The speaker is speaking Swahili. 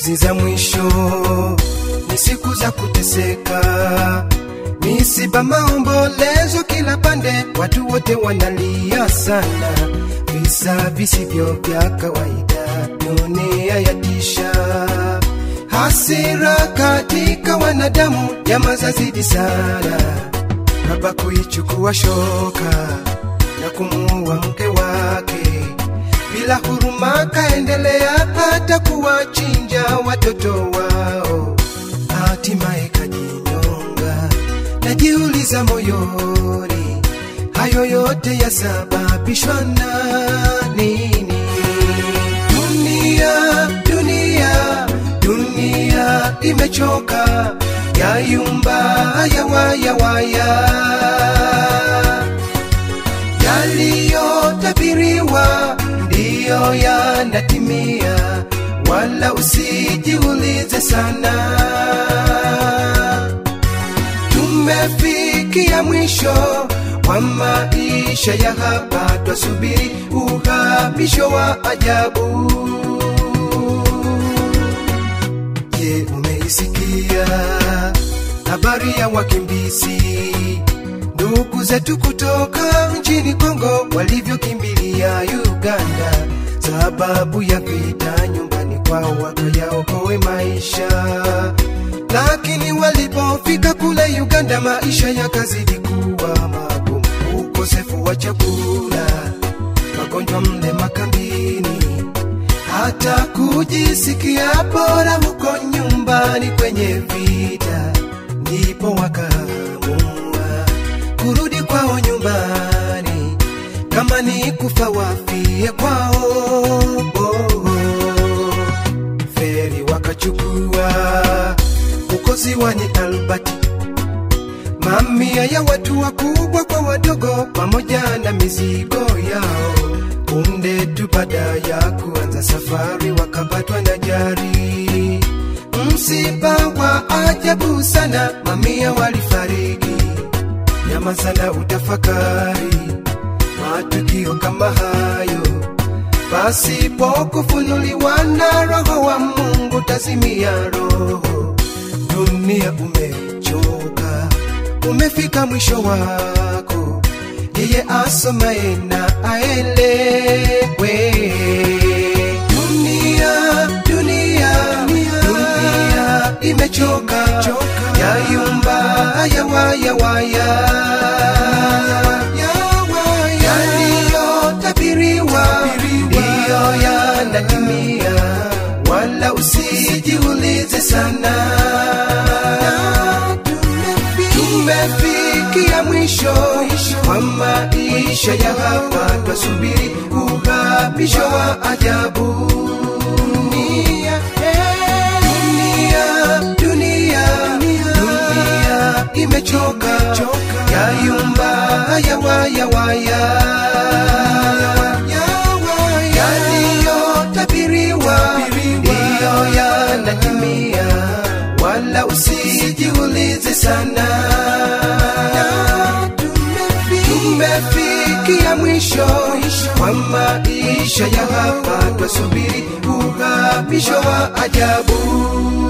hizi za mwisho ni siku za kuteseka, misiba, maombolezo kila pande, watu wote wanalia sana, visa visivyo vya kawaida, dunia yatisha, hasira katika wanadamu, jamaa zazidi sana, baba kuichukua shoka na kumuua mke wake bila huruma, kaendelea hata kuwachinja watoto wao, hatimaye kajinyonga. Najiuliza moyoni, hayo yote yasababishwa na nini? Dunia, dunia, dunia imechoka, yayumba, yawayawaya yaliyotabiriwa ndiyo yanatimia, wala usijiulize sana. Tumefikia mwisho wa maisha ya hapa, twasubiri uhamisho wa ajabu. Je, umeisikia habari ya wakimbizi ndugu zetu kutoka nchini Kongo walivyokimbilia Uganda sababu ya vita nyumbani kwao, wakayaokoe maisha. Lakini walipofika kule Uganda, maisha yakazidi kuwa magumu, ukosefu wa chakula, magonjwa mle makambini, hata kujisikia bora huko nyumbani kwenye vita, ndipo wakaamua kurudi kwao nyumbani, kama ni kufa wafie kwao. Feri wakachukua huko ziwani Albert, mamia ya watu wakubwa kwa wadogo, pamoja na mizigo yao. Punde tu baada ya kuanza safari, wakapatwa na jari, msiba wa ajabu sana, mamia walifariki nyama sana utafakari matukio kama hayo pasipo kufunuliwa na roho wa Mungu tazimia roho. Dunia umechoka, umefika mwisho wako, yeye asomaye na aelewe. Dunia, dunia, dunia imechoka, yayumba, yawayawaya yaliyotabiriwa ndiyo yanatimia, wala usijiulize sana. Tumefikia mwisho wa maisha ya hapa, twasubiri uhamisho wa ajabu. Dunia, dunia, dunia, dunia imechoka, yayumba, yawayawaya yaliyotabiriwa ndiyo yanatimia, wala usijiulize sana. Tumefikia mwisho wa maisha ya hapa, twasubiri uhamisho wa ajabu.